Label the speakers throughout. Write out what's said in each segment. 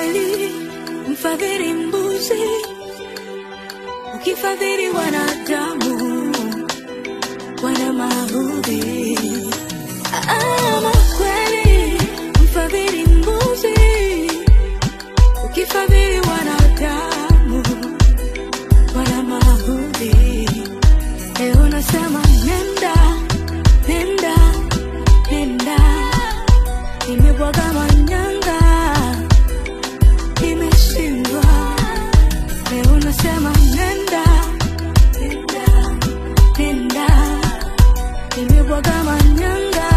Speaker 1: kweli mfadhili mbuzi, ukifadhili wanadamu wana maudhi. Ama kweli mfadhili mbuzi, ukifadhili wanadamu wana maudhi. Leo nasema nenda, nenda, nenda, nimebwaga manyanga, nimeshindwa. Leo nasema nenda, nenda, nenda, nimebwaga manyanga,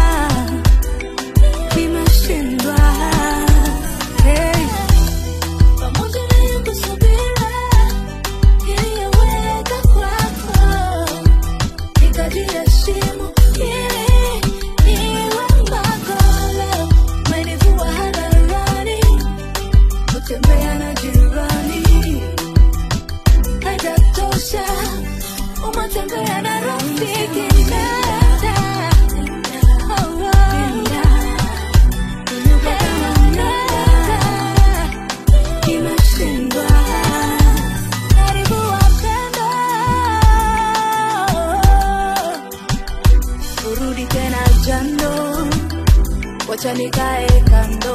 Speaker 1: nimeshindwa. Hey. Pamoja na yangu subira iliyoweka kwako nikajiheshimu ili niwe magolo. Umenivua hadharani, kutembea na jirani haijatosha, umetembea na rafiki Nenda, oh, oh. Nenda, nimeshindwa. Karibu wapendwa, urudi tena jando, wacha nikae kando.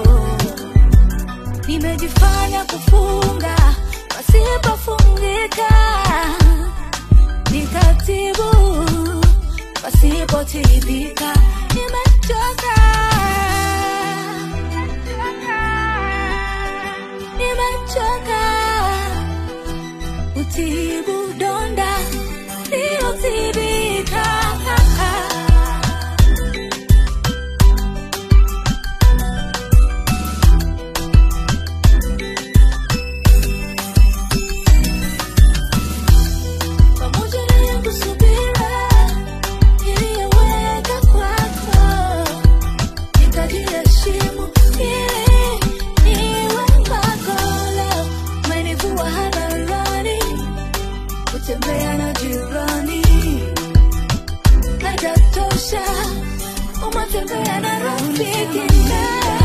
Speaker 1: Nimejifanya kufunga pasipofungika, nikatibu pasipotibika. Nimechoka, nimechoka utibu donda liotibika. Pamoja na yangu subira iliyoweka kwako, nikajiheshimu ili niwe magolo. Umenivua hadharani, kutembea na jirani haijatosha, umetembea na rafiki.